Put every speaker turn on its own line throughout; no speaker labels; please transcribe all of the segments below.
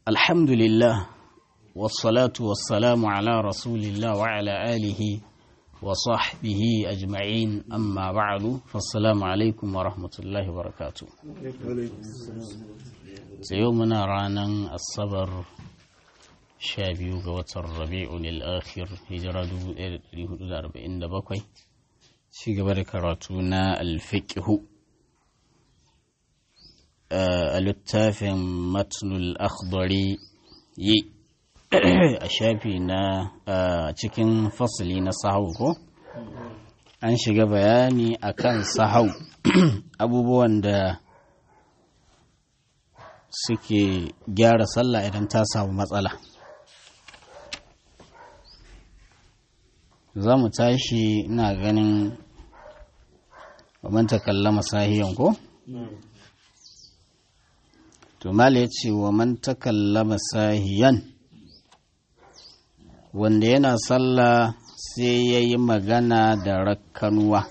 الحمد لله والصلاة والسلام على رسول الله وعلى آله وصحبه أجمعين أما بعد فالسلام عليكم ورحمة الله وبركاته سيومنا رانا الصبر شابيو قوة الربيع الآخر هجرة 1447 ci gaba da karatu na alfiqhu a littafin matnul akhdari yi a shafi na cikin fasali na sahau ko an shiga bayani akan sahau abubuwan da suke gyara sallah idan ta samu matsala za mu tashi ina ganin man takallama sahiyan ko? to mala ya ce wa man takallama sahiyan wanda yana sallah sai ya yi magana da rakkanuwa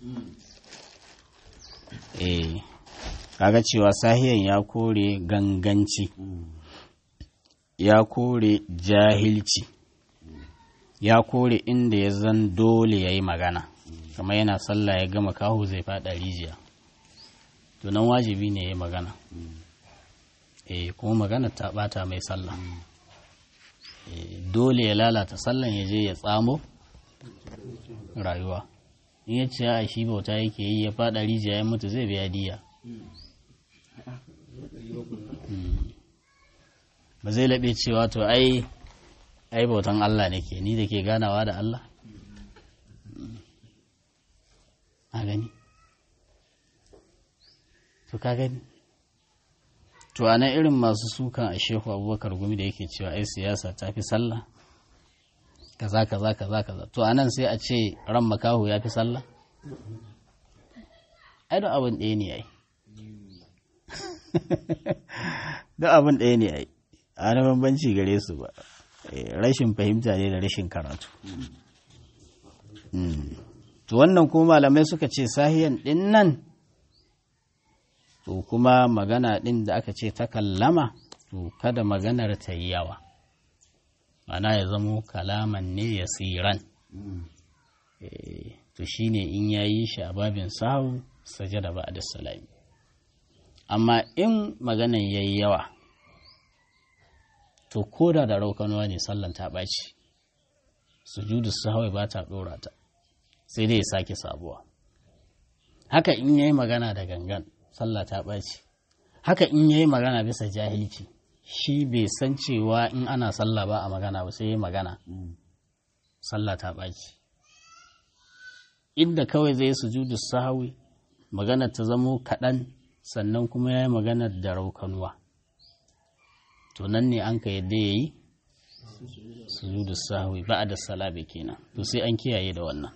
eh kaga cewa sahiyan ya kore ganganci ya kore jahilci ya kore inda ya zan dole ya yi magana kamar yana sallah ya gama kahu zai fada rijiya to nan wajibi ne ya magana eh kuma magana ta bata mai sallah dole ya lalata sallan ya je ya tsamo rayuwa in ya ce a shi bauta yake yi ya fada rijiya ya mutu zai biya diya ba zai laɓe cewa to ai ai bautan Allah nake ni da ke ganawa da Allah a gani to ka gani to a nan irin masu sukan a shehu abubakar gumi da yake cewa ai siyasa ta fi sallah kaza kaza kaza kaza to a nan sai a ce ran makahu ya fi sallah ai don abin ɗaya ne ai don abin ɗaya ne ai a wani bambanci gare su ba rashin fahimta ne da rashin karatu to wannan kuma malamai suka ce sahiyan ɗin nan to kuma magana ɗin da aka ce ta kallama to kada maganar ta yi yawa mana ya zamo kalaman ne ya siran to shine in ya yi shi a babin sahu sajada ba da salami amma in maganan ya yi yawa to koda da raukanuwa ne sallan ta ɓaci sujudu sahawai ba ta ɗora ta sai dai ya sake sabuwa haka in yayi magana da gangan sallah ta ɓaci haka in yayi magana bisa jahilci shi bai san cewa in ana sallah ba a magana ba sai yayi magana sallah ta ɓaci inda kawai zai sujudu sahawi magana ta zamo kaɗan sannan kuma yayi magana da raukanuwa to nan ne an ka yadda ya yi sujudu sahwi ba da salabe kenan to sai an kiyaye da wannan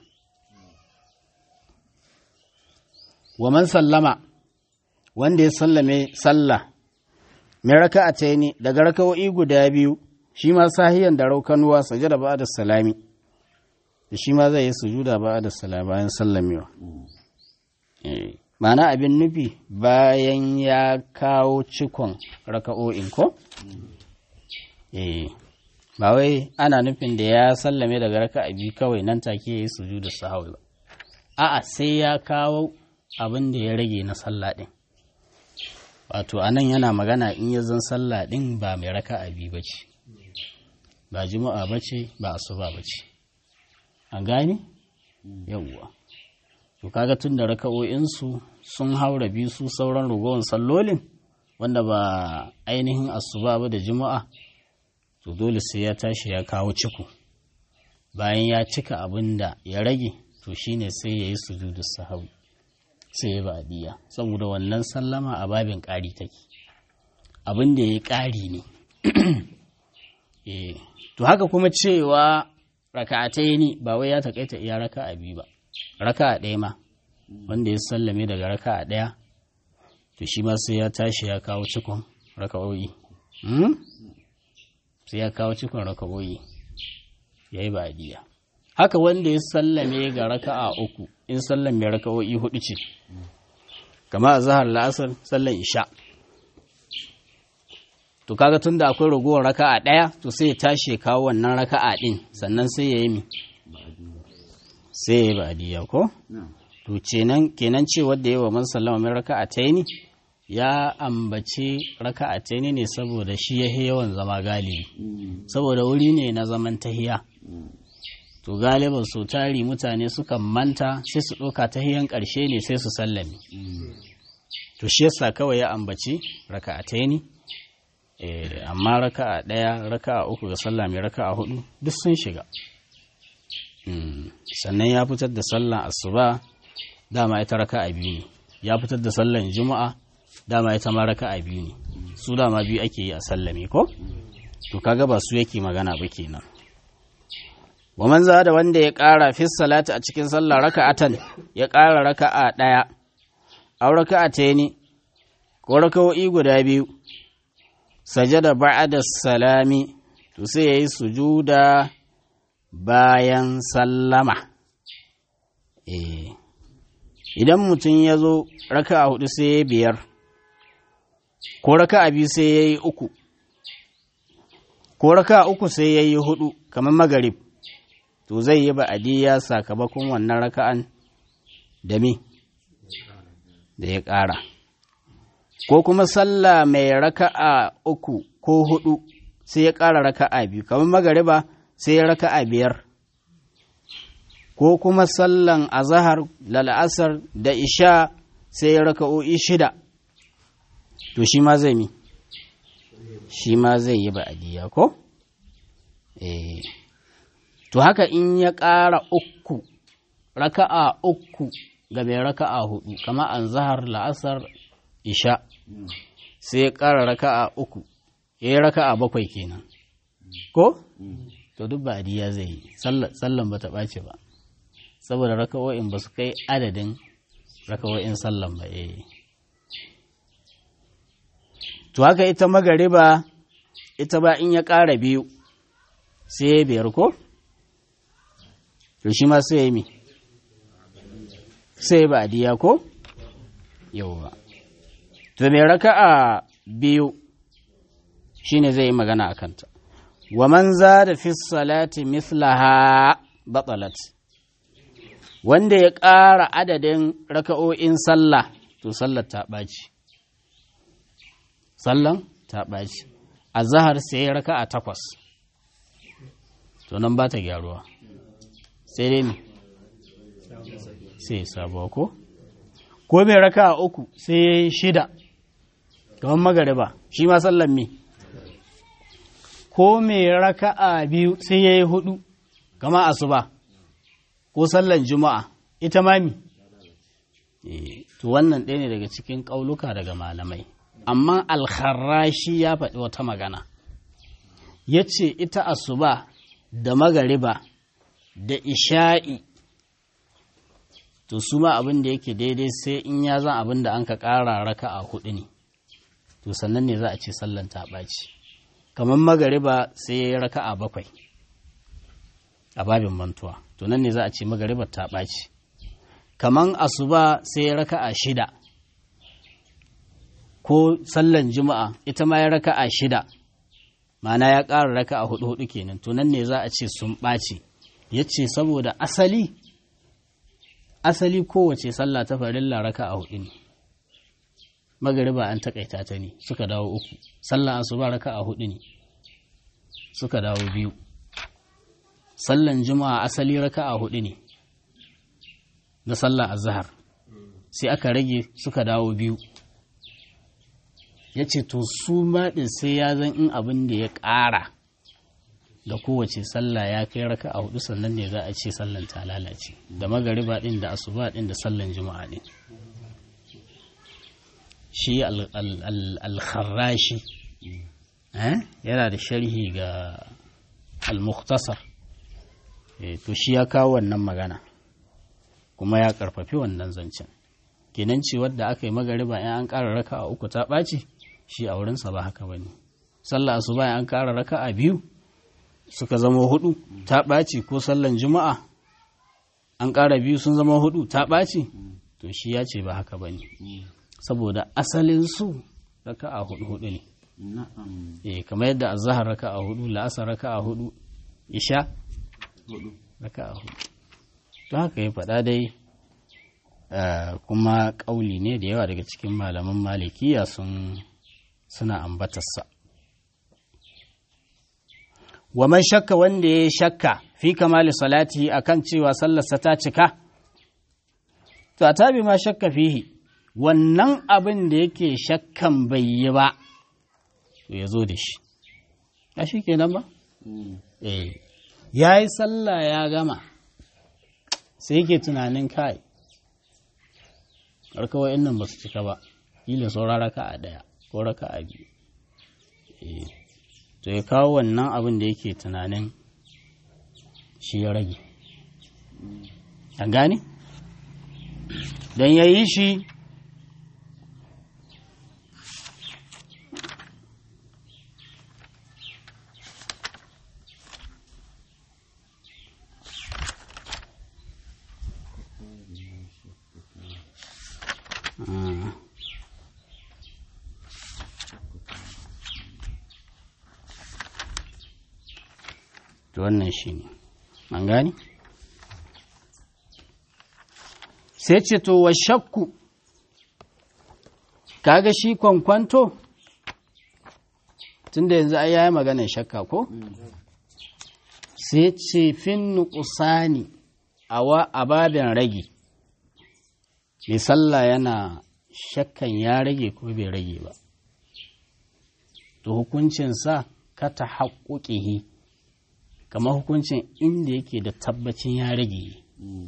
wa man sallama wanda ya sallame sallah mai raka a taini daga raka'o'i guda biyu shi ma sahiyan da raukanuwa sajada ba da salami da shi ma zai yi sujuda ba da salami bayan sallamewa Ma'ana abin nufi bayan ya kawo cikon raka'o'in ko? Eh, ba wai ana nufin da ya sallame daga raka'a biyu kawai nan take ya yi sujudu sahawi ba. A'a sai ya kawo abin da ya rage na sallah ɗin. Wato, a nan yana magana in ya zan sallah ɗin ba mai raka'a biyu ba ce, ba juma'a ba ce, ba asuba ba ce. An gane? Yawwa. to kaga tun da raka'o'insu sun haura biyu su sauran rugowar sallolin wanda ba ainihin asuba ba da juma'a to dole sai ya tashi ya kawo ciku bayan ya cika abin da ya rage to shine sai ya yi sujudu sahawi sai ya ba'diya saboda wannan sallama a babin ƙari take abin da ya ƙari ne to haka kuma cewa raka'atai ne ba wai ya taƙaita iya raka'a biyu ba raka ɗaya ma wanda ya sallame daga raka ɗaya to shi ma sai ya tashi ya kawo cikon raka'o'i sai ya kawo cikon raka'o'i ya yi ba'adiyya haka wanda ya sallame ga raka'a uku in sallame raka'o'i hudu ce kama a zahar la'asar sallan isha to kaga tunda akwai ragowar raka'a ɗaya to sai ya tashi kawo wannan raka'a ɗin sannan sai ya yi mi sai ya yi ba'adiyya ko to kenan kenan ce wanda yawa man sallama min raka'a taini ya ambaci raka'a taini ne saboda shi ya yawan zama galibi saboda wuri ne na zaman tahiya to galiban su tari mutane sukan manta sai su ɗauka tahiyan ƙarshe ne sai su sallame to shi yasa kawai ya ambaci raka'a taini amma raka'a ɗaya raka'a uku ga sallah mai raka'a hudu duk sun shiga sannan ya fitar da sallan asuba dama ita raka'a biyu ne ya fitar da sallan juma'a dama ita ma raka'a biyu ne su dama biyu ake yi a sallame ko to kaga ba su yake magana ba kenan wa man da wanda ya ƙara fi salati a cikin sallah raka'atan ya ƙara raka'a ɗaya aw raka'a ne ko raka'o'i guda biyu sajada ba'da salami to sai yayi sujuda bayan sallama eh idan mutum ya zo raka'a hudu sai ya biyar ko raka'a biyu sai ya yi uku ko raka'a uku sai ya yi hudu kamar magarib to zai yi ba'adiyya sakamakon wannan raka'an da me da ya ƙara ko kuma sallah mai raka'a uku ko hudu sai ya ƙara raka'a biyu kamar magariba sai ya raka'a biyar ko kuma sallan azahar lal'asar da isha sai ya raka'o'i shida to shi ma zai mi shi ma zai yi ba'adiyya ko eh to haka in ya ƙara uku raka'a uku ga mai raka'a hudu kama an zahar la'asar isha sai ya ƙara raka'a uku ya yi raka'a bakwai kenan ko to duk ba'adiyya zai yi sallan ba ta ɓace ba saboda raka'o'in ba su kai adadin raka'o'in sallan ba eh to haka ita magariba ita ba in ya ƙara biyu sai ya biyar ko to shi ma sai ya mi sai ba diya ko yauwa to mai raka'a biyu shine zai yi magana a kanta wa man za da fi salati mislaha batalat wanda ya ƙara adadin raka'o'in sallah to sallar ta ɓaci sallan ta ɓaci a zahar sai raka'a takwas to nan ba ta gyaruwa sai dai ne sai sabuwa ko ko mai raka'a uku sai ya yi shida kamar magariba shi ma sallan me ko mai raka'a biyu sai ya yi hudu kama asuba ko sallan juma'a ita mami to wannan ɗaya ne daga cikin ƙauluka daga malamai amma alkharashi ya faɗi wata magana ya ce ita asuba da magariba da isha'i to su ma abin da yake daidai sai in ya zan abin da an ka ƙara raka a hudu ne to sannan ne za a ce sallan ta ɓaci kamar magariba sai ya yi raka a bakwai a babin mantuwa to nan ne za a ce magaribar ta ɓaci kamar asuba sai ya raka a shida ko sallan juma'a ita ma ya raka a shida ma'ana ya ƙara raka a hudu hudu kenan to nan ne za a ce sun ɓaci ya ce saboda asali asali kowace sallah ta farilla raka a hudu ne magariba an takaita ta ne suka dawo uku sallah asuba raka a hudu ne suka dawo biyu sallan juma'a asali raka a hudu ne na sallah azhar sai aka rage suka dawo biyu ya ce to su maɗin sai ya zan in abin da ya ƙara da kowace sallah ya kai raka a hudu sannan ne za a ce sallan ta lalace da magariba ɗin da asuba ɗin da sallan juma'a ɗin shi al-kharrashi yana da sharhi ga al-mukhtasar to shi ya kawo wannan magana kuma ya karfafi wannan zancen kenan ce wadda aka yi magariba in an ƙara raka a uku ta ɓaci shi a wurinsa ba haka ba ne sallah asuba in an ƙara raka a biyu suka zama hudu ta ɓaci ko sallan juma'a an ƙara biyu sun zama hudu ta ɓaci to shi ya ce ba haka ba ne saboda asalin su raka a hudu hudu ne
na'am
eh kamar yadda azhar raka'a hudu la'asar raka'a hudu isha
hudu
raka'a hudu to haka ya faɗa dai eh, kuma ƙauli ne da yawa daga cikin malaman malikiya sun suna ambatarsa wa man shakka wanda ya shakka fi kamali salati akan cewa sallarsa ta cika to a tabi ma shakka fihi wannan abin da yake shakkan bai yi ba to ya zo da shi a shi kenan ba eh ya yi sallah ya gama sai yake tunanin kai kawai nan ba su cika ba kila saura raka a ɗaya ko raka a biyu Eh, to ya kawo wannan abin da yake tunanin shi ya rage an gane don ya yi shi Ah. to wannan shi ne an gani sai ce to wa shakku kaga shi kwankwanto tunda yanzu ai yayi maganar shakka ko sai ce fin nuqsani awa ababin rage mai sallah yana shakkan ya rage ko bai rage ba to hukuncinsa ka ta haƙuƙihi kamar hukuncin inda yake da tabbacin ya rage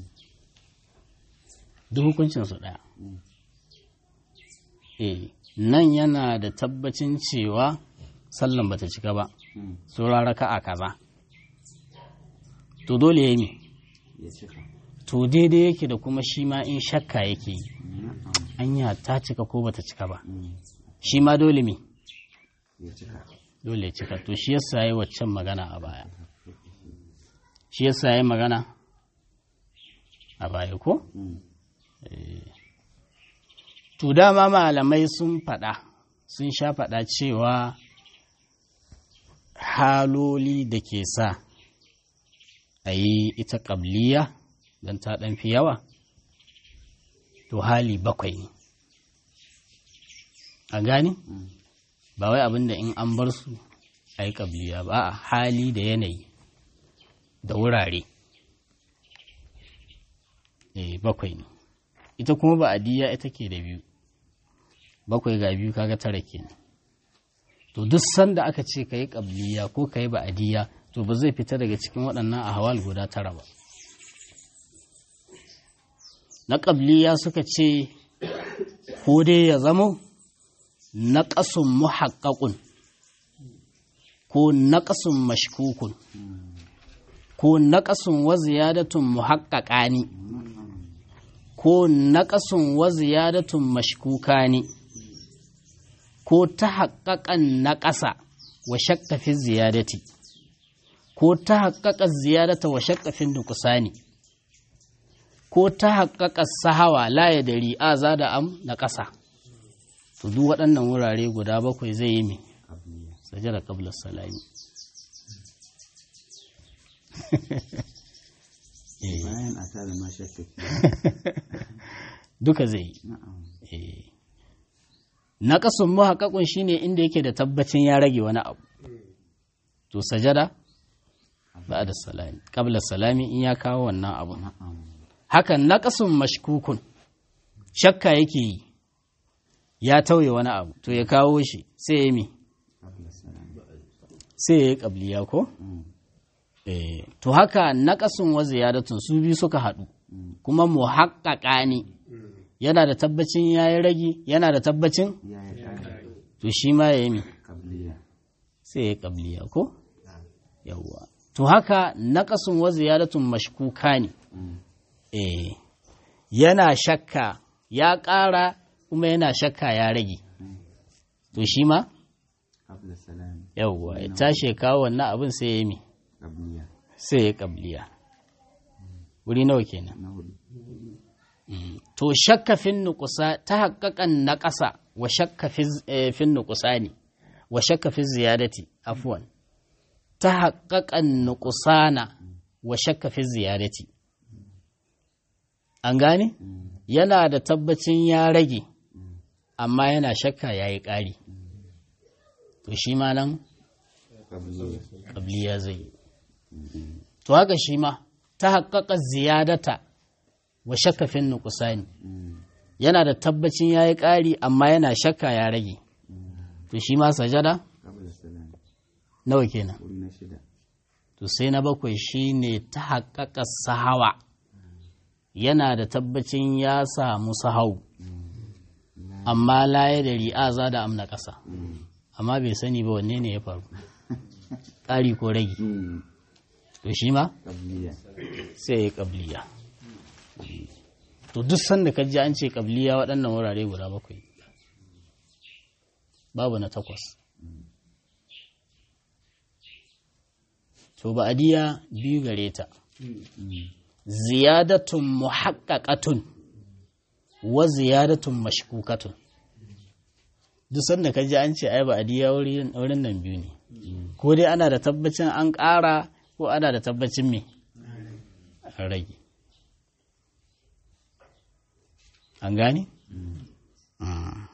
duk hukuncinsu ɗaya eh nan yana da tabbacin cewa sallan bata cika ba saura raka a kaza to dole ya yi
ya cika
to daidai yake da kuma shi ma in shakka yake yi anya ta cika ko bata cika ba shi ma dole me
ya cika
dole ya cika to shi yasa yi waccan magana a baya shi yasa yi magana a baya ko Eh. to dama malamai sun faɗa sun sha faɗa cewa haloli da ke sa a yi ita ƙabliya don ta ɗan fi yawa to hali bakwai ne a gani ba wai abinda in an bar su a yi ƙabliya ba a hali da yanayi da wurare eh bakwai ne ita kuma ba adiya ita ke da biyu bakwai ga biyu kaga tara kenan to duk sanda aka ce ka yi ƙabliya ko ka yi ba'adiyya to ba zai fita daga cikin waɗannan ahwal guda tara ba na ƙabliya suka ce ko dai ya zamo na ƙasun muhaƙaƙun ko na ƙasun mashkukun ko na ƙasun wa ziyadatun muhaƙaƙani ko na ƙasun wa ziyadatun mashkukani ko ta haƙaƙan na ƙasa wa shakka fi ziyadati ko ta haƙaƙa ziyadata wa shakka fi nukusani ko ta haƙaƙa sahawa la ya dari a za da am na ƙasa to duk waɗannan wurare guda bakwai zai yi mai
abliya
sajada qabla salami Eh,
bayan a tare ma shakka
duka zai yi
na'am
Eh. na ƙasun muhaƙaƙun shine inda yake da tabbacin ya rage wani abu to sajada ba da salami qabla salami in ya kawo wannan abu
na'am
hakan na ƙasun mashkukun shakka yake yi ya tauye wani abu to ya kawo shi sai ya yi mi
qabla salam
sai ya yi ƙabliya ko Eh, to haka naƙasun wa ziyadatun su biyu suka haɗu kuma muhaƙaƙa ne yana da tabbacin ya yi rage yana da tabbacin
ya yi ƙari
to shi ma ya yi mi
qabliya
sai ya yi ƙabliya ko yawwa to haka naƙasun wa ziyadatun mashkuka ne eh yana shakka ya ƙara kuma yana shakka ya rage to shi ma
qabla salam
yawwa ya tashi ya kawo wannan abin sai ya yi mi
qabliya
sai ya yi ƙabliya wuri nawa kenan
na hudu
to shakka fin nukusa ta haƙaƙan na ƙasa wa shakka fi- eh, fin nukusa ne wa shakka fi ziyadati afwan ta haƙaƙan nuƙusana wa shakka fi ziyadati an gane yana da tabbacin ya rage amma yana shakka ya yi ƙari to shi ma nan
qabliya
ƙabliya zai yi to haka shi ma ta haƙaƙa ziyadata wa shakka fin nuƙusani yana da tabbacin ya yi ƙari amma yana shakka ya rage to shi ma sajada
qabla salam
nawa kenan
wuri na shida
to sai na bakwai shine ta haƙaƙa sahawa yana da tabbacin ya samu sahau amma laye da ri'aza da amna ƙasa amma bai sani ba wanne ne ya faru ƙari ko rage to shi ma
qabliya
sai ya ƙabliya to duk sanda ka ji an ce ƙabliya waɗannan wurare guda bakwai babu na takwas to ba'adiyya biyu gare ta ziyadatun muhaqqaqatun wa ziyadatun mashkukatun duk sanda ka ji an ce ai ba'adiyya wurin wurin nan biyu ne ko dai ana da tabbacin an ƙara ko ana da tabbacin me an rage an gane Mm.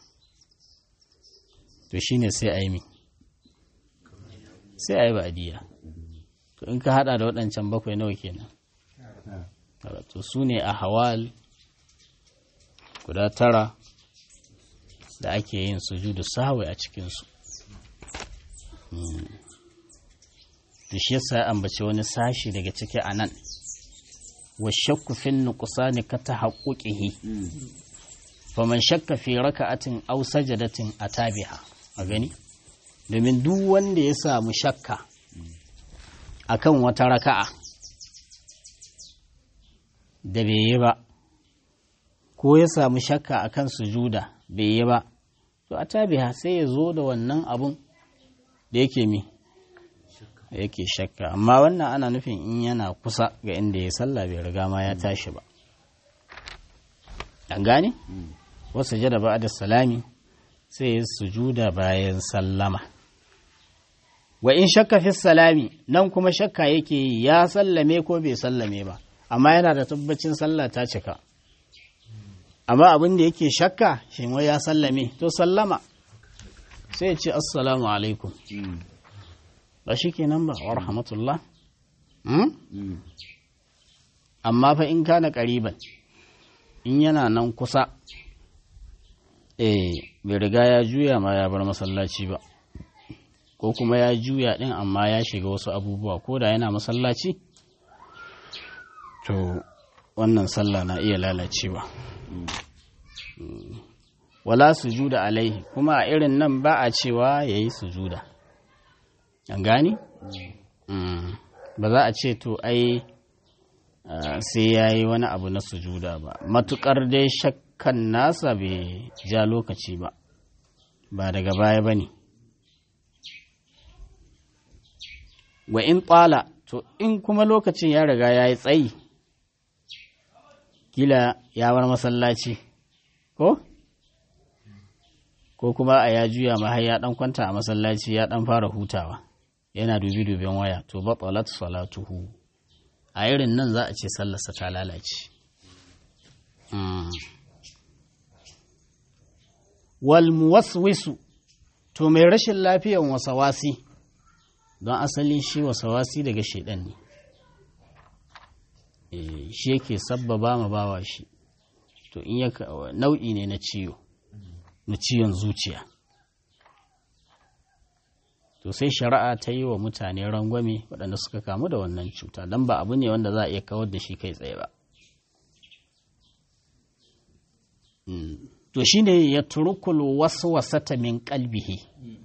to shine sai a yi mi sai a yi ba'adiyya to in ka hada da waɗancan bakwai nawa kenan Tara. to su ne a hawal guda tara da ake yin sujudu sahwi a cikinsu Mm. to shi yasa ya ambaci wani sashi daga ciki a nan wa shakku fin nuqsani ka tahaqquqihi faman shakka fi raka'atin aw sajadatin atabiha a gani domin duk wanda ya samu shakka akan wata raka'a da bai yi ba ko ya samu shakka akan sujuda bai yi ba to atabiha sai ya zo da wannan abun da yake mi yake shakka amma wannan ana nufin in yana kusa ga inda ya sallah bai riga ma ya tashi ba an gane wasu jada ba da salami sai ya sujuda bayan sallama wa in shakka fi salami nan kuma shakka yake yi ya sallame ko bai sallame ba amma yana da tabbacin sallah ta cika amma abin da yake shakka shi wai ya sallame to sallama sai ya ce assalamu alaikum ba shi kenan ba wa rahmatullah Hmm? amma fa in kana ƙariban in yana nan kusa eh bai riga ya juya ma ya bar masallaci ba ko kuma ya juya din amma ya shiga wasu abubuwa ko da yana masallaci to wannan sallah na iya lalacewa Mm. wala sujuda alaihi kuma a irin nan ba a cewa ya yi sujuda an gani? Mm. ba za a ce to ai ah, sai ya yi wani abu na sujuda ba matukar dai shakkan nasa bai ja lokaci ba ba daga baya ba ne wa in tsala to in kuma lokacin ya riga ya yi tsayi kila ya bar masallaci ko ko kuma a ya juya ma har ya dan kwanta a masallaci ya dan fara hutawa yana dubi duben waya to batalat salatuhu a irin nan za a ce sallarsa ta lalace Mm. wal muwaswisu to mai rashin lafiyan wasawasi don asali shi wasawasi daga shaidan ne Eh, shi yake sabbaba ma bawa shi to in ya ka- nau'i ne na ciwo na ciwon zuciya to sai shari'a ta yi wa mutane rangwame waɗanda suka kamu da wannan cuta don ba abu ne wanda za a iya kawar da shi kai tsaye ba Mm. to shine ya turukul waswasata min qalbihi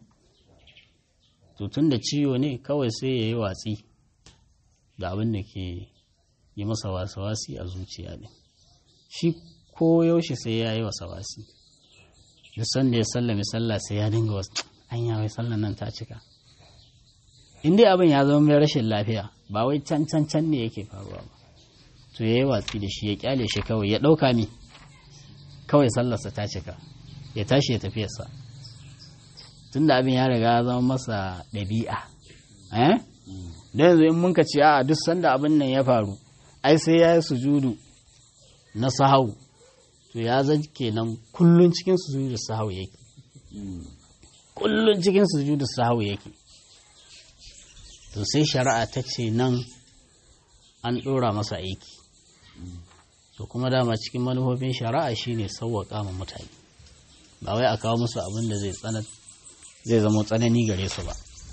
to tun da ciwo ne kawai sai ya yi watsi da abin da ke yi masa wasawasi a zuciya ne shi ko yaushe sai ya yi wasawasi duk sanda ya sallame sallah sai ya dinga wasu an yawai sallan nan ta cika in dai abin ya zama mai rashin lafiya ba wai can can can ne yake faruwa ba to ya yi watsi da shi ya kyale shi kawai ya ɗauka mi kawai sallarsa ta cika ya tashi ya tafiyarsa tunda abin ya riga ya zama masa ɗabi'a eh da yanzu in mun ka ce a duk sanda abin nan ya faru ai sai ya yi sujudu na sahau to ya zan kenan kullun cikin sujudu sahau yake kullun cikin sujudu sahau yake to sai shari'a ta ce nan an ɗora masa aiki to kuma dama cikin manufofin shari'a shine sauwaƙa ma mutane ba wai a kawo musu abin da zai tsana zai zama tsanani gare su ba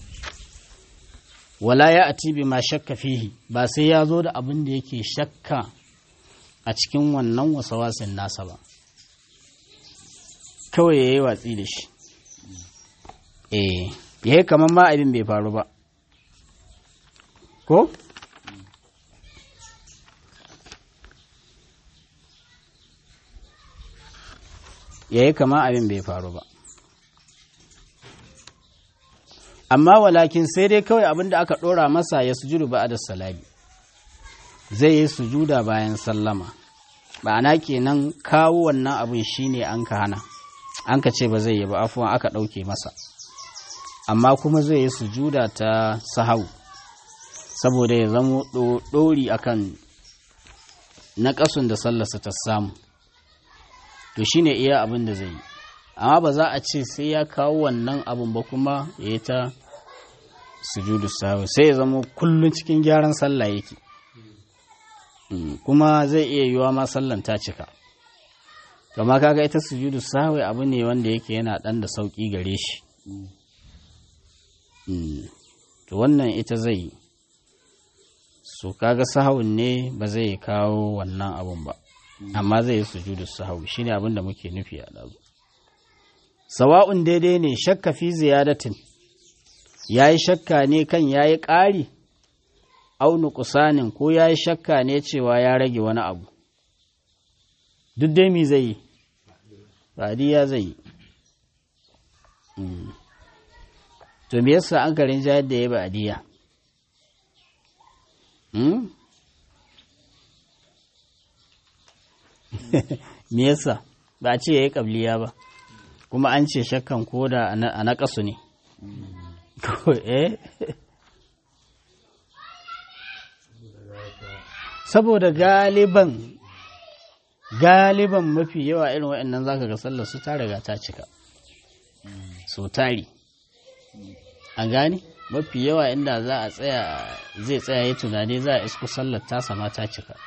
wala ya ati bi ma shakka fihi ba sai ya zo da abin da yake shakka a cikin wannan wasawasin nasa ba kawai ya yi watsi da shi eh ya yi kamar ma abin bai faru ba ko ya yi kama abin bai faru ba amma walakin sai dai kawai abin da aka ɗora masa ya sujudu ba da salami zai yi sujuda bayan sallama ma'ana kenan kawo wannan abin shine an ka hana an ka ce ba zai yi ba afuwan aka ɗauke masa amma kuma zai yi sujuda ta sahau saboda ya zamo ɗori akan na ƙasun da sallarsa ta samu to shine iya abin da zai yi amma ba za a ce sai ya kawo wannan abin ba kuma ya yi ta sujudu sahwi sai ya zama kullum cikin gyaran sallah yake kuma zai iya yiwa ma sallan ta cika kama kaga ita sujudu sahwi abu ne wanda yake yana dan da sauki gare shi to wannan ita zai yi so kaga sahawun ne ba zai kawo wannan abun ba amma zai yi sujudu sahawi shine abin da muke nufi a dazu sawa'un daidai ne shakka fi ziyadatin yayi shakka ne kan yayi ƙari au nuqsanin ko yayi shakka ne cewa ya rage wani abu duk dai mi zai yi badiya zai yi to me yasa an karin jayar da ya badiya me yasa ba a ce ya yi ƙabliya ba kuma an ce shakkan koda a naƙasu ne saboda galiban galiban mafi yawa irin waɗannan zaka ga sallar su ta riga ta cika so tari an gani mafi yawa inda za a tsaya zai tsaya ya tunani za a isku sallar ta sama ta cika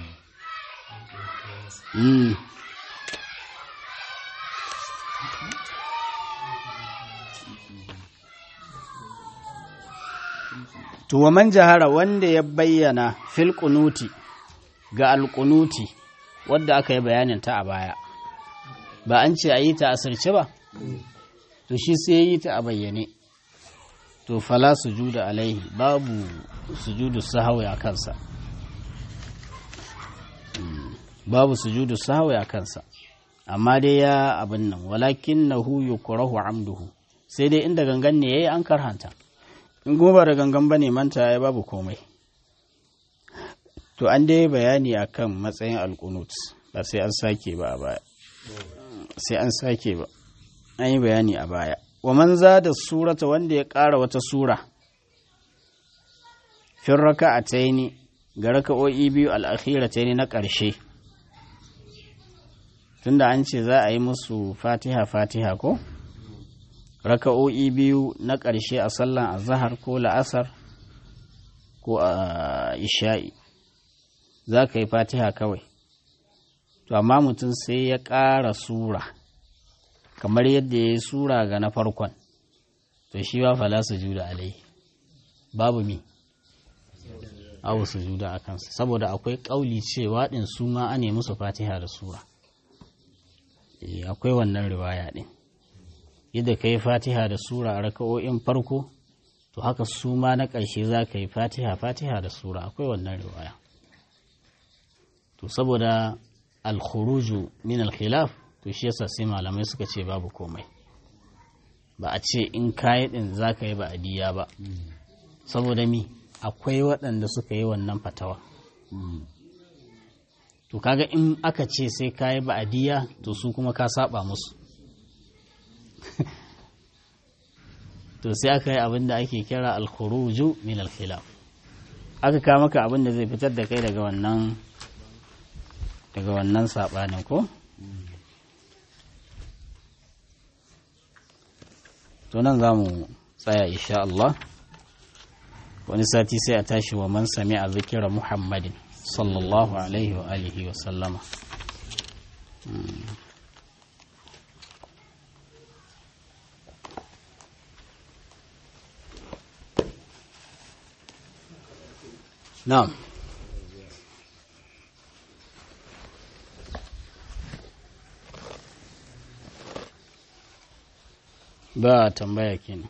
To wa man jahara wanda ya bayyana fil kunuti ga alkunuti wadda aka yi bayanin ta a baya ba an ce a yi ta asirce ba to shi sai ya yi ta a bayyane to fala sujuda alaihi babu sujudu sahawi a kansa babu sujudu sahawi a kansa amma dai ya abin nan walakin na huyu kurahu amduhu sai dai inda gangan ne ya yi an karhanta in kuma ba da gangan ba ne manta ya babu komai to an dai bayani akan matsayin alkunut ba sai an sake ba a baya sai an sake ba an yi bayani a baya wa man za da surata wanda ya ƙara wata sura fin raka a taini ga raka'o'i biyu al'akhira taini na ƙarshe tunda an ce za a yi musu fatiha fatiha ko raka'o'i biyu na ƙarshe a sallan azahar ko la'asar ko a isha'i za ka yi fatiha kawai to amma mutum sai ya ƙara sura kamar yadda ya yi sura ga na farkon to shi ba fala su juda alai babu mi abu su juda a kansu saboda akwai ƙauli cewa ɗin su ma ane musu fatiha da sura akwai wannan riwaya ɗin yadda ka yi fatiha da sura a raka'o'in farko to haka su ma na ƙarshe za ka yi fatiha fatiha da sura akwai wannan riwaya to saboda alkhuruju min alkhilaf to shi yasa sai malamai suka ce babu komai ba a ce in kayi din za ka yi ba adiya ba saboda mi akwai waɗanda suka yi wannan fatawa to kaga in aka ce sai kayi ba adiya to su kuma ka saba musu to sai aka yi abin da ake kira alkhuruju min alkhilaf aka kawo maka abin da zai fitar da kai daga wannan daga wannan sabanin ko to nan za mu tsaya insha Allah wani sati sai a tashi wa man sami a zikira muhammadin sallallahu alaihi wa alihi wa sallama na'am ba tambaya kenan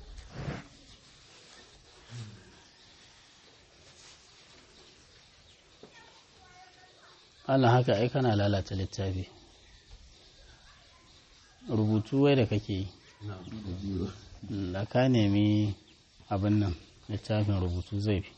Allah haka ai kana lalata littafi rubutu wai da kake yi da ka nemi abin nan littafin rubutu zai fi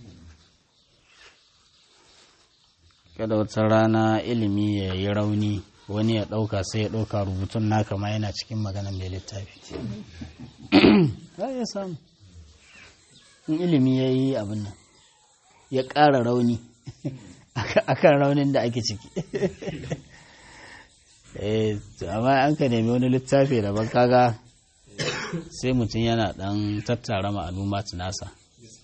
kada wata rana ilimi ya yi rauni wani ya ɗauka sai ya ɗauka rubutun naka ma yana cikin maganan mai littafi za ya samu in ilimi ya yi abin nan ya ƙara rauni akan raunin da ake ciki amma an ka nemi wani littafi daban kaga sai mutum yana ɗan tattara ma'aluma nasa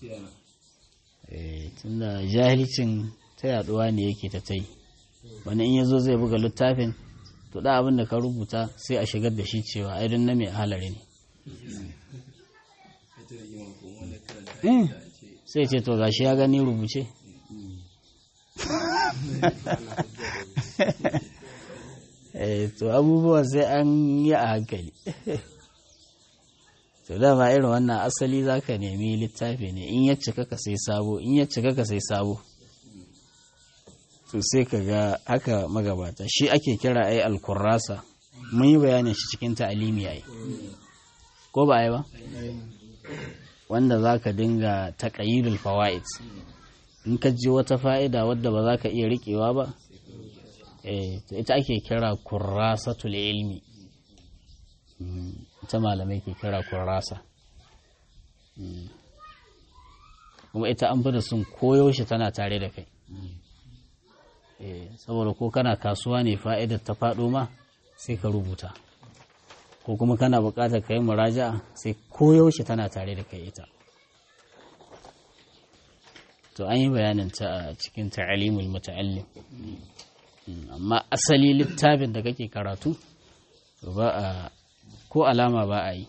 tunda jahilcin ta yaduwa ne yake ta tai wani in yazo zai buga littafin to da abin da ka rubuta sai a shigar da shi cewa ai na mai halari ne sai ce to gashi ya gani rubuce to abubuwa sai an yi a hankali to dama irin wannan asali za ka nemi littafi ne in ya cika ka sai sabo in ya cika ka sai sabo to sai ka ga haka magabata shi ake kira ai alkurrasa mun yi bayanin shi cikin ta'alimi ai ko ba ai ba wanda za ka dinga taƙayyidul fawaid in ka ji wata fa'ida wadda ba za ka iya riƙewa ba eh to ita ake kira kurrasatul ilmi ita malamai ke kira kurrasa kuma ita an fi da sun koyaushe tana tare da kai saboda ko kana kasuwa ne fa'idar ta faɗo ma sai ka rubuta ko kuma kana buƙatar ka yi muraja'a sai koyaushe tana tare da kai ita to an yi bayanin ta a cikin ta'alimul muta'allim amma asali littafin da kake karatu ba a ko alama ba a yi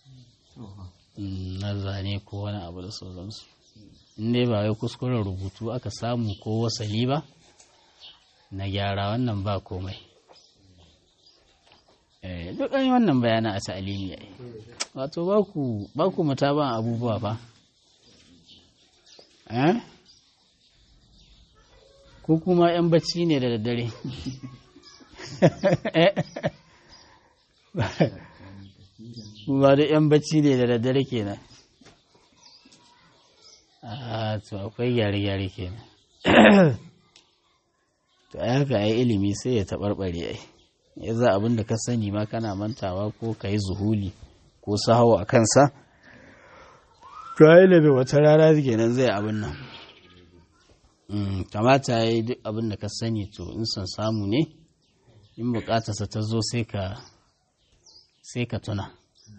na zane ko wani abu da sauransu in dai ba wai kuskuren rubutu aka samu ko wasali ba na gyara wannan ba komai duk an yi wannan bayanan a ta'alimi ya wato ba ku mataban abubuwa fa ko kuma 'yan bacci ne da daddare ba da 'yan bacci ne da daddare kenan a to akwai gyare-gyare kenan to ai haka ai ilimi sai ya taɓarɓare ai ya za abin da ka sani ma kana mantawa ko ka yi zuhuli ko sahawa a kansa to ai da wata rana kenan zai abin nan kamata ya yi duk abin da ka sani to in son samu ne in bukatarsa ta zo sai ka sai ka tuna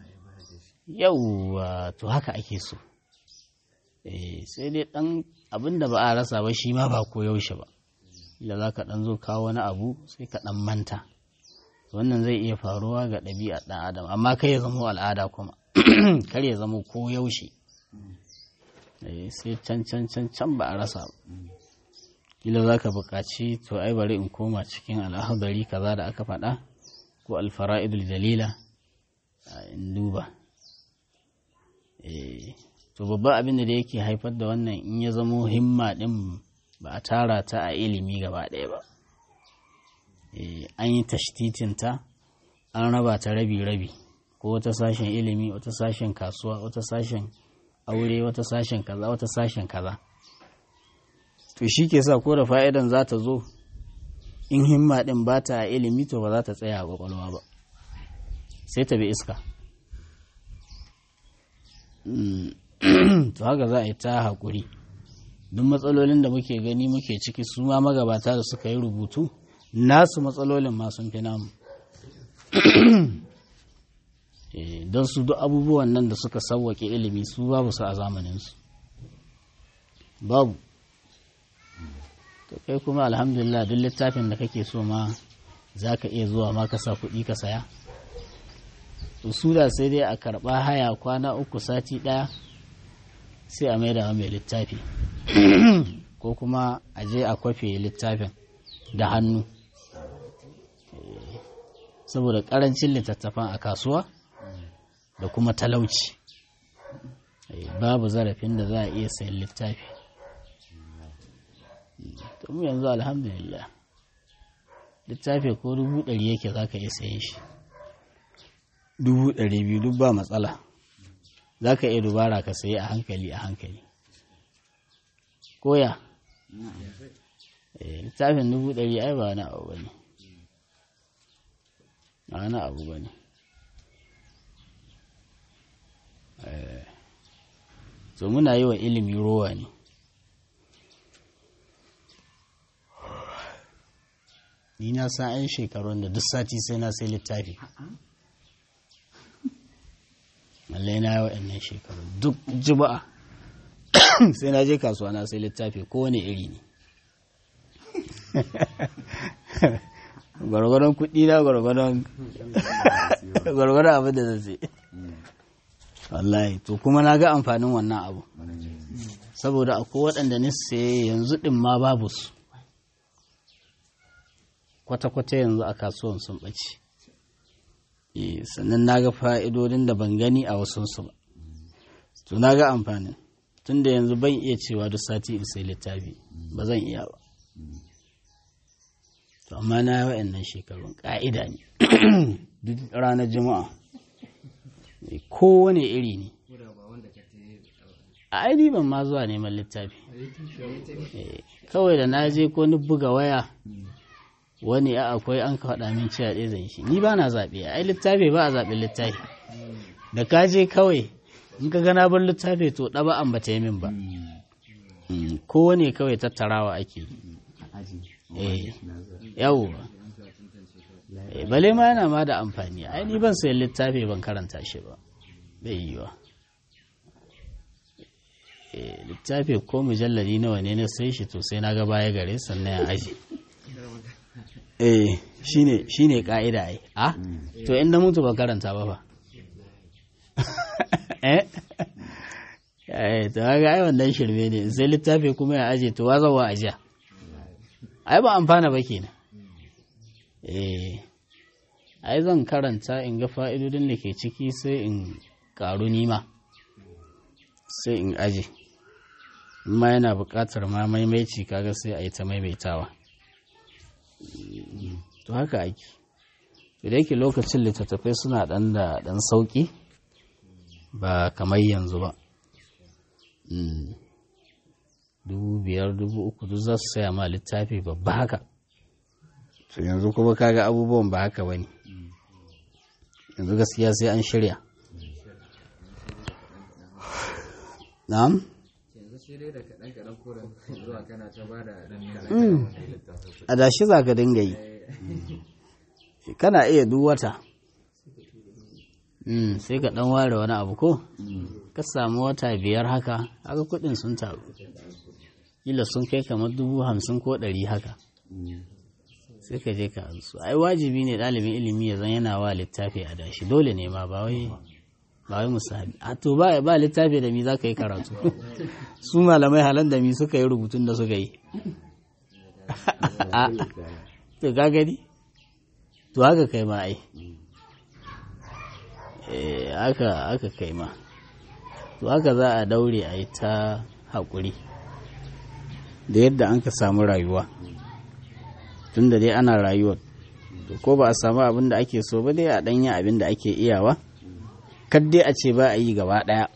yauwa to haka ake so sai dai dan abin da ba a rasa ba shi ma ba ko yaushe ba ila za ka dan zo kawo wani abu sai ka dan manta wannan zai iya faruwa ga ɗabi'ar ɗan adam amma kai ya zama al'ada kuma kar ya zama ko yaushe sai can can can can ba a rasa ba kila za ka buƙaci to ai bari in koma cikin al'ahadari kaza da aka faɗa ko alfara'idul dalila in duba to babban abin da yake haifar da wannan in ya zamo himma ɗin ba a tara ta a ilimi gaba ɗaya ba an yi tashtitinta an raba ta rabi-rabi ko wata sashen ilimi wata sashen kasuwa wata sashen aure wata sashen kaza wata sashen kaza to shi ke sa ko da fa'idan za ta zo in himma ɗin ba ta a ilimi to ba za ta tsaya a ƙwaƙwalwa ba sai ta bi iska to haka za a yi ta haƙuri duk matsalolin da muke gani muke ciki su ma magabata da suka yi rubutu nasu matsalolin ma sun fi namu don su duk abubuwan nan da suka sauwaƙe ilimi su babu su a zamaninsu babu to kai kuma alhamdulillah duk littafin da kake so ma za ka iya zuwa ma ka sa kuɗi ka saya su da sai dai a karɓa haya kwana uku sati ɗaya sai a maida mai littafi ko kuma a je a kwafe littafin da hannu saboda ƙarancin littattafan a kasuwa da kuma talauci babu zarafin da za a iya sayan littafi mu yanzu alhamdulillah littafi ko dubu ɗari yake za ka iya sayen shi dubu ɗari biyu duk ba matsala za ka iya dubara ka sayi a hankali a hankali koya littafin dubu ɗari ai ba wani abu ba ne ba wani abu ba ne so muna yi wa ilimi rowa ne ni na san an shekarun da duk sati sai na sai littafi malle na yi waɗannan shekaru duk juma'a sai na je kasuwa na sai littafi kowane iri ne gwargwaron kuɗi na gwargwaron abin da zai wallahi to kuma na ga amfanin wannan abu saboda akwai waɗanda ni sai yanzu ɗin ma babu su kwata-kwata yanzu a kasuwan sun ɓace sannan na ga fa'idodin da ban gani a wasunsu ba to na ga amfanin tun da yanzu ban iya cewa duk sati in sai littafi ba zan iya ba to amma na yi wa'annan shekarun ƙa'ida ne duk ranar juma'a kowane iri ne a aini ban ma zuwa neman littafi kawai da na je ko ni buga waya wani a akwai an ka faɗa min cewa ɗaya zan shi ni ba na zaɓe ai littafi ba a zaɓen littafi da ka je kawai in ka gana bar littafi to ɗaba an ba ta yi min ba kowane kawai tattarawa ake yi yawo bale ma yana ma da amfani ai ni ban sayan littafi ban karanta shi ba bai yi wa littafi ko mujallari nawa ne na sai shi to sai na ga baya gare sannan ya aji eh shine shine ka'ida ai a to in na mutu ba karanta ba fa eh eh to ga ai wannan shirme ne sai littafi kuma ya aje to wazawa ajiya ai ba amfana ba kenan eh ai zan karanta in ga fa'idodin da ke ciki sai in karu nima sai in aje ma yana buƙatar ma maimaici kaga sai a yi ta maimaitawa to haka ake da yake lokacin littattafai suna ɗan da ɗan sauƙi ba kamar yanzu ba dubu biyar dubu uku duk za su saya ma littafi babba haka to yanzu kuma kaga abubuwan ba haka ba ne yanzu gaskiya sai an shirya na'am a dashi za ka dinga yi kana iya duk wata sai ka dan ware wani abu ko ka samu wata biyar haka haka kudin sun taru kila sun kai kamar dubu hamsin ko ɗari haka sai ka je ka su ai wajibi ne ɗalibin ilimi ya zan yana wa littafi a dashi dole ne ma ba wai ba wai musahabi a to ba ba littafi da mi za ka yi karatu su malamai halan da mi suka yi rubutun da suka yi to ka gani to haka kai ma ai haka haka kai ma to haka za a daure a yi ta haƙuri da yadda an ka samu rayuwa tun da dai ana rayuwa to ko ba a samu abin da ake so ba dai a ɗanya abin da ake iyawa kar dai a ce ba a yi gaba ɗaya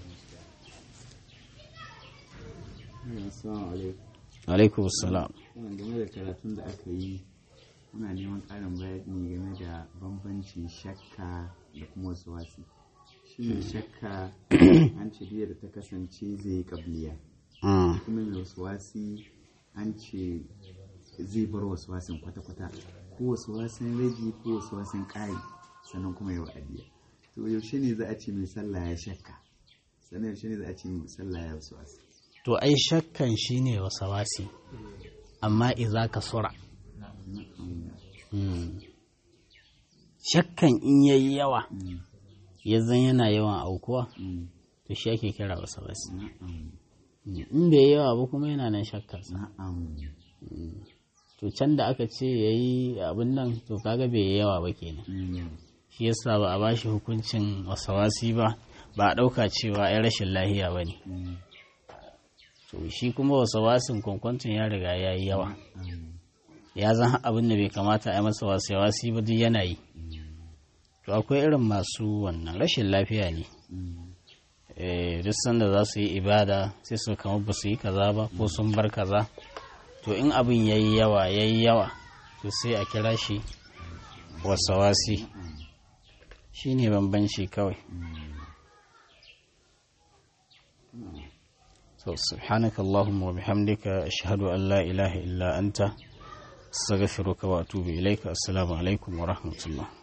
alaikum salam
game da karatun da aka yi muna neman ƙarin bayani game da bambancin shakka da kuma wasu wasi shi ne shakka an ce biyar da ta kasance zai yi kabliya
Mm.
kuma mai wasuwasi an ce zai bar wasuwasin kwata-kwata ko wasuwasin rage ko wasuwasin ƙari sannan kuma yau adiya to yaushe ne za a ce mai sallah ya shakka sannan yaushe ne za a ce mai sallah ya wasuwasi
to ai shakkan shine wasawasi amma iza ka sura Mm. shakkan in yayi yawa
Mm,
ya zan yana yawan aukuwa
mm,
to shi ake kira wasawasi
na'am
in bai yawa ba kuma yana nan shakkarsa
na'am
to can da aka ce ya yi abin nan to kaga bai yi yawa ba kenan
Mm,
shi yasa ba a bashi hukuncin wasawasi ba ba a ɗauka cewa ya rashin lahiya ba ne
mm,
to shi kuma wasawasin kwankwancin ya riga ya yi yawa
na'am.
ya zan abin da bai kamata a yi masa wasawasi ba duk yana yi to akwai irin masu wannan rashin lafiya ne
Mm,
Eh, duk sanda za su yi ibada sai su kamar ba su yi kaza ba ko sun bar kaza to in abin ya yi yawa ya yi yawa to sai a kira shi wasawasi shi ne bambanci kawai so subhanaka allahumma wa bihamdika ashhadu an la ilaha illa anta astaghfiruka wa atubu ilaika assalamu alaikum wa rahmatullah